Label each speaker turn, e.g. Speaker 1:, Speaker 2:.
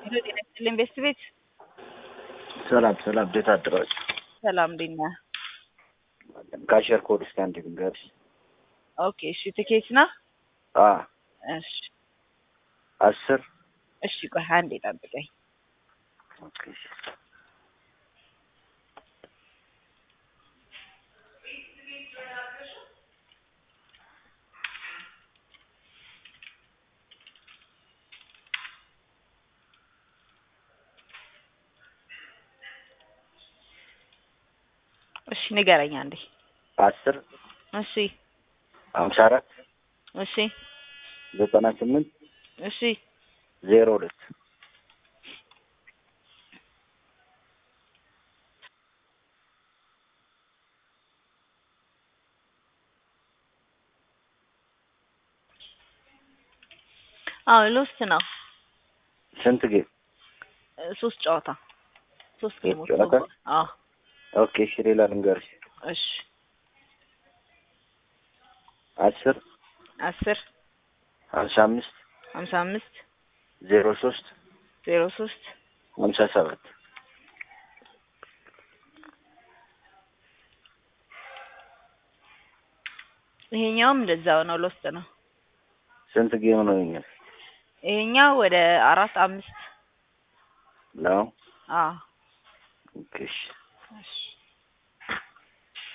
Speaker 1: ጤና ይስጥልኝ ቤስት ቤት
Speaker 2: ሰላም ሰላም፣ እንዴት አደራችሁ?
Speaker 1: ሰላም እንዴት ነህ?
Speaker 2: ካሸር ኮድ እስኪ አንዴ ልንገርሽ።
Speaker 1: ኦኬ እሺ፣ ትኬት ነው?
Speaker 2: አ
Speaker 1: እሺ
Speaker 2: አስር
Speaker 1: እሺ፣ ቆይ አንዴ ጠብቀኝ።
Speaker 2: ኦኬ እሺ።
Speaker 1: እሺ ንገረኝ አንዴ።
Speaker 2: አስር
Speaker 1: እሺ
Speaker 2: ሀምሳ አራት
Speaker 1: እሺ
Speaker 2: ዘጠና ስምንት
Speaker 1: እሺ
Speaker 2: ዜሮ ሁለት
Speaker 1: አዎ ሎስት ነው።
Speaker 2: ስንት ጌም?
Speaker 1: እ ሶስት ጨዋታ ሶስት
Speaker 2: ሶስት
Speaker 1: ጌሞች
Speaker 2: ጨዋታ?
Speaker 1: ነው። አዎ
Speaker 2: ኦኬ እሺ፣ ሌላ ልንገርሽ።
Speaker 1: እሺ
Speaker 2: አስር
Speaker 1: አስር
Speaker 2: ሀምሳ አምስት
Speaker 1: ሀምሳ አምስት
Speaker 2: ዜሮ ሶስት
Speaker 1: ዜሮ ሶስት
Speaker 2: ሀምሳ ሰባት
Speaker 1: ይሄኛውም እንደዛው ነው። ሎስት ነው።
Speaker 2: ስንት ጌም ነው ይኛል
Speaker 1: ይሄኛው ወደ አራት አምስት
Speaker 2: ነው?
Speaker 1: አዎ
Speaker 2: ኦኬ እሺ።
Speaker 1: እሺ